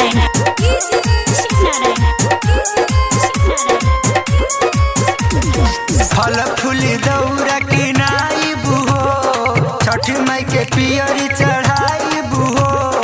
शिवनारायण शिवनारायण फल फूल दौरा के नाई बुहो छठ माई के पियरी चढ़ाई बुहो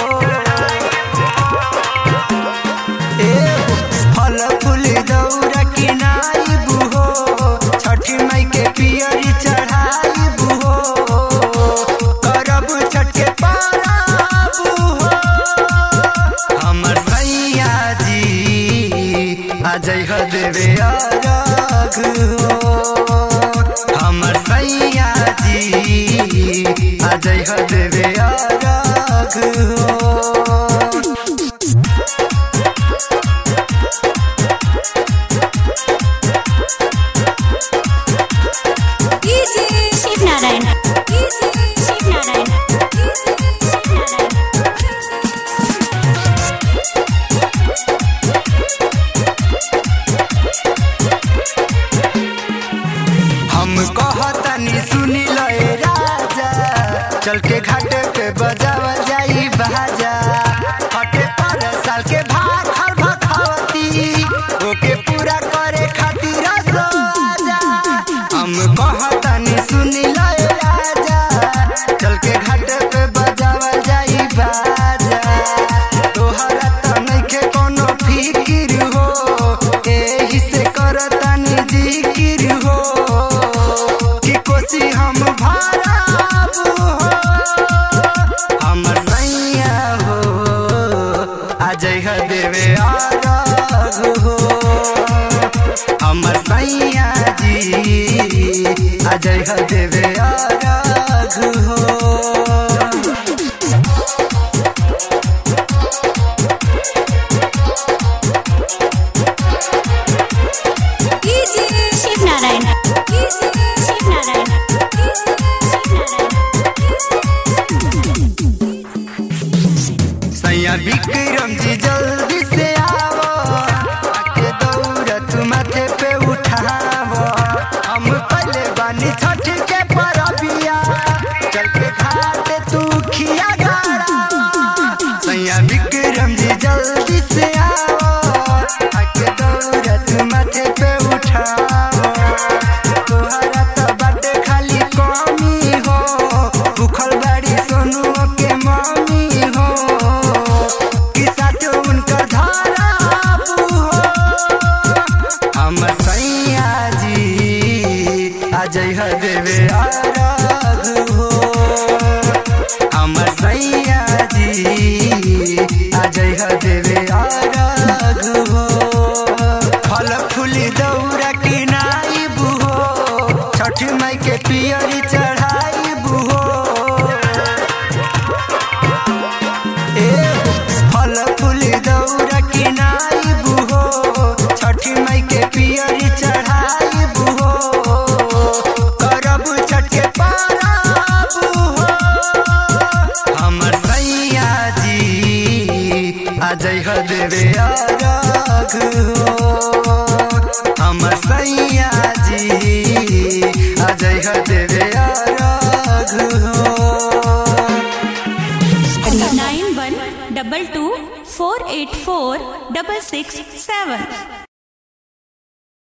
ए फल फूल दौरा के नाई बुहो छठ माई के पियरी चढ़ाई बुहो करब छठ के पाराब हो हमर सैया जी अजय ह देवे अरघ हो हमर सैया जी अजय ह देवे अरघ हो शिवनारायण शिवनारायण हम कहतनी सुनी लए राजा चल के घाटे पे बजावा जाई बाजा हटे पर साल के भाग हर भखवती ओके पूरा करे खातिर आजा हम कहतनी सुनी लए राजा चल के घाटे पे बजावा जाई बाजा तोहरा त नइखे कोनो फिकिर हो एही से करतानी जिकिर हो कि कोसी हम भराब हो हमर नैया हो अजय ह देवे आरघ हो हमर सैया जी अजय ह देवे आरघ हो शिवनारायण शिवनारायण सैया विक्रम जी जल्दी से आवो आके दौड़त माथे पे उठावो हम पहले बानी छठ के परबिया चल के घाट तू खिया गाड़ा सैया विक्रम जी जल्दी से आवो आके दौड़त माथे पे उठावो तोहरा त बाटे खाली कमी हो भूखल बाड़ी सोनू के मम्मी हो कि साचो उनकर धारा हो हम सैया जी अजय ह देवे आराध हो हम सैया जी अजय ह देवे आराध हो फल फूल दौरा के नाई बुहो छठ माई के पियरी चढ़ाई बुहो ए फल फूल दौरा के नाई बुहो छठ माई के पियरी चढ़ाई बुहो करब छठ के पाराब हो हमर सैया जी अजय ह देवे अरघ हो हमर सैया जी अजय ह देवे अरघ हो nine one double two four eight four double six सेवन